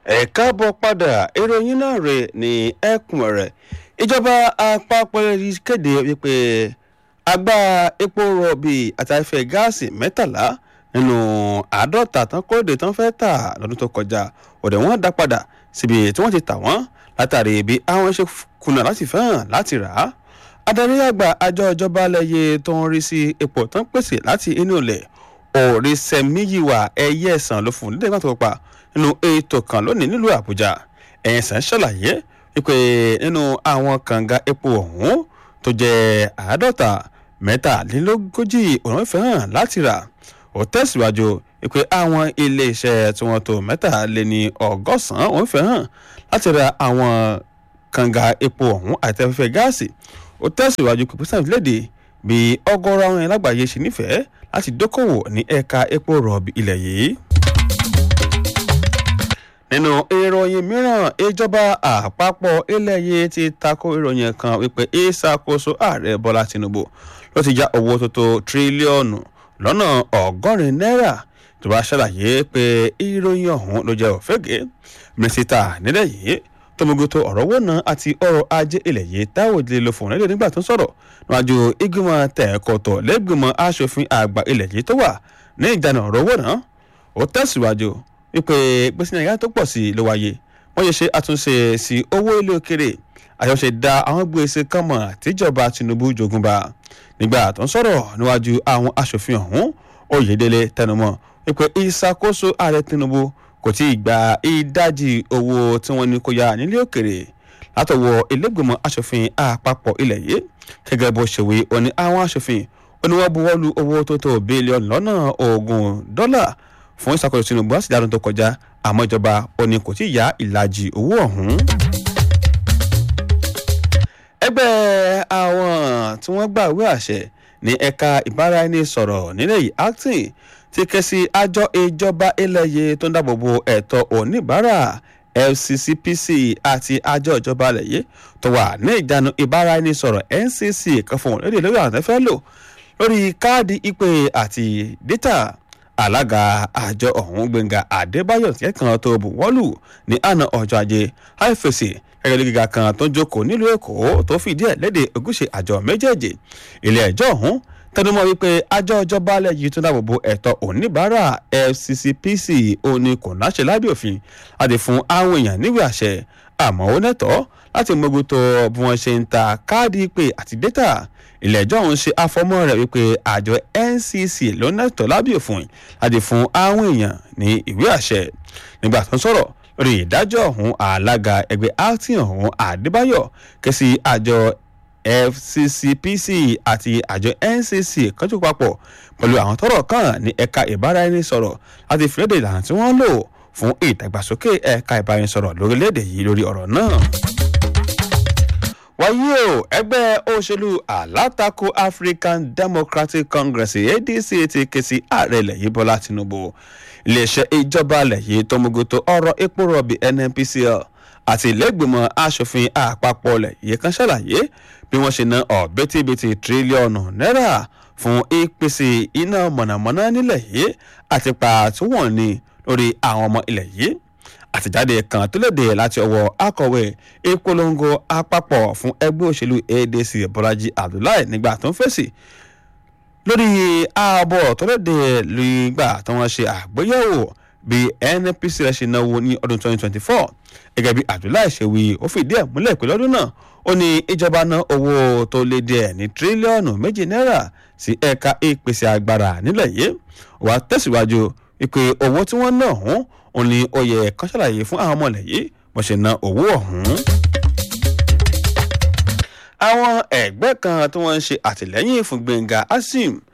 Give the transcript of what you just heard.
ẹ káàbọ̀ padà ìròyìn náà rè ní ẹkùn rẹ̀ ìjọba àpapọ̀ kéde wípé agbá epo rọ̀bì àti afẹ́ gáàsì mẹ́tàlá nínú àádọ́ta tán kóde tán fẹ́ tà lọ́dún tó kọjá òde wọn dá padà síbi tí wọ́n ti tà wọ́n látàrí bí àwọn ṣe kùnà láti fẹ́ràn láti rà á adarí àgbà àjọ ìjọba lẹ́yẹ tó ń rí sí epo tó ń pèsè láti inú ilẹ̀ òrìṣẹ́míyìwá ẹyẹ ẹ̀sán ló fún nílẹ̀ ìgbàtọ̀ pa nínú ètò kan lónìí nílùú àbújá ẹ̀sán ṣàlàyé wípé nínú àwọn kànga epo ọ̀hún tó jẹ́ àádọ́ta mẹ́tàlélógójì òun fẹ́ràn láti rà ó tẹ̀síwájú wípé àwọn iléeṣẹ́ tí wọ́n tó mẹ́tàléní ọgọ́sàn-án òun fẹ́ràn láti ra àwọn kànga epo ọ̀hún àti afẹ́fẹ́ gáàsì ó tẹ̀síwájú pé pẹ́sẹ́ǹtì léde bí ọgọ́rọ̀ àwọn ẹlágbàáyé ṣe nífẹ̀ẹ́ láti dókòwò ní ẹ̀ka epo rọ̀bì ilẹ̀ yìí. nínú ìròyìn mìíràn ìjọba àpapọ̀ ilẹ̀ yìí ti tako ìròyìn kan wípé ìṣàkóso ààrẹ bọ́lá tinubu ló ti já owó tó tó tírílíọ̀nù lọ́nà ọgọ́rin náírà tó bá ṣàlàyé pé ìròyìn ọ̀hún ló jẹ́ òfégè mínísítà nílẹ̀ yìí tọmọgoto ọ̀rọ̀ owó náà àti ọrọ̀ ajé ilẹ̀ yìí táwọn ìdílé ló fòun lédè nígbà tó ń sọ̀rọ̀ níwájú ìgbìmọ̀ tẹ̀kọ̀tọ̀ lẹ́gbìmọ̀ asòfin àgbà ilẹ̀ yìí tó wà ní ìdáná ọ̀rọ̀ owó náà ó tẹ̀síwájú wípé gbèsè nàìjíríà tó pọ̀ sí i ló wáyé wọ́n yẹ ṣe àtúnṣe sí owó ilé òkèrè àyọ̀ṣe da àwọn gbèsè kan mọ̀ tíjọba tinubu jogunba nígbà tó ń sọ̀rọ̀ níwájú àwọn asòfin ọ̀hún oyèdélé tẹnumọ́ wípé ìṣàkóso ààrẹ tinubu kò tí ì gba ìdajì owó tí wọ́n ní kó yá nílé òkèrè látọwọ́ ilégbèmọ̀ asòfin àpapọ̀ ilẹ̀ yìí gẹ́gẹ́ bó ṣe wí ó ní àwọn asòfin ó ní wọ́n buwọ́ lu owó tó tó bílíọ̀nù lọ́nà ogún dọ́là fún ìṣàkóso tinubu láti dáadọ́ tó kọjá àmọ́ ìjọba ó ní kò tí ì yá ìlàjì owó ọ̀hún. ẹgbẹ́ àwọn tí wọ́n gbàwé àṣẹ ní ẹ̀ka ìbáraẹnisọ̀rọ̀ nílẹ̀ yìí acting ti ké sí àjọ ìjọba ilẹ̀ yìí tó ń dáàbò bo ẹ̀tọ́ oníbàárà fccpc àti àjọ ìjọba ilẹ̀ yìí tó wà ní ìjánu ìbáraẹnisọ̀rọ̀ ncc kan fún òun lédè lórí àwọn tẹ́fẹ́ lò lórí káàdì ìpè àti dátà alága àjọ ọ̀hún gbẹ̀ngà adébáyọ̀ tí kan tó bù wọ́lù ní àná ọjọ́ ajé àìfèsì gẹ́gẹ́ bí gíga kan tó ń jókòó nílùú èkó tó fìdí ẹ̀ léde ogúnṣe àjọ méjèèjì ilé ẹjọ́ ọ̀hún tẹnumọ́ wípé àjọ ìjọba alẹ́ yìí tó dáàbò bo ẹ̀tọ́ oníbàárà fccpc òní kò náṣẹ lábẹ́ òfin láti fún àwọn èèyàn níwèé àṣẹ àmọ́ ó nẹ́tọ́ láti mójútó bí wọ́n ṣe ń ta káàdì ìpè àti dátà ilé ẹjọ́ ọ̀hún ṣe àfọmọ́ rẹ̀ wípé àjọ ncc ló nẹ́tọ́ lábẹ́ òfin láti fún àwọn èèyàn ní ìwé àṣẹ nígbà tó ń sọ̀rọ̀ lórí ìdájọ́ ọ̀hún alága ẹgbẹ́ acting ọ̀hún adébáyọ̀ kẹ́sì àjọ fccpc àti àjọ ncc kọjú papọ̀ pẹ̀lú àwọn tọ́rọ̀ kàn ní ẹ̀ka ìbáraẹnisọ̀rọ̀ láti fìlédè ìlànà tí wọ́n lò fún ìdàgbàsókè ẹ̀ka ìbáraẹnisọ̀rọ̀ lórílẹ̀‐èdè yìí lórí ọ̀rọ̀ náà. wáyé o ẹgbẹ́ òṣèlú alátakò african democratic congress adc ti ké sí ààrẹ ilẹ̀ yìí bọ́lá tinubu iléeṣẹ́ ìjọba ilẹ̀ yìí tó muguto ọ̀rọ̀ epo rọ̀bì nnpcl àti ìlẹ́gbìmọ̀ asòfin àpapọ̀ ilẹ̀ yìí kan ṣàlàyé bí wọ́n ṣe ná ọ̀bẹ́tìbẹ́tì tírílíọ̀nù náírà fún ìpèsè iná mọ̀nàmọ́ná nílẹ̀ yìí àti pàtó wọ̀n ni lórí àwọn ọmọ ilẹ̀ yìí àtẹ̀jáde kan tó léde láti ọwọ́ akọ̀wé ìpolongo àpapọ̀ fún ẹgbẹ́ òṣèlú adc bọ́lájí abdullahi nígbà tó ń fèsì lórí ààbọ̀ tó léde nígbà tí wọ́n ṣe àgbéyẹ̀wò bí nnpc rẹ̀ ṣe náwó ní ọdún 2024 gẹ́gẹ́ bí abdullahi ṣe wí ó fìdí ẹ̀ múlẹ̀ pé lọ́dún náà ó ní ìjọba ná owó tó lé díẹ̀ ní tírílíọ̀nù méjì náírà sí ẹ̀ka ìpèsè agbára nílẹ̀ yìí wàá tẹ̀síwájú wípé owó tí wọ́n ná ọ̀hún òun ni ó yẹ kán ṣàlàyé fún àwọn ọmọ ilẹ̀ yìí bó ṣe ná owó ọ̀hún. àwọn ẹgbẹ́ kan tí wọ́n ń ṣe àtìlẹ́yìn fún gbẹ̀ngà asim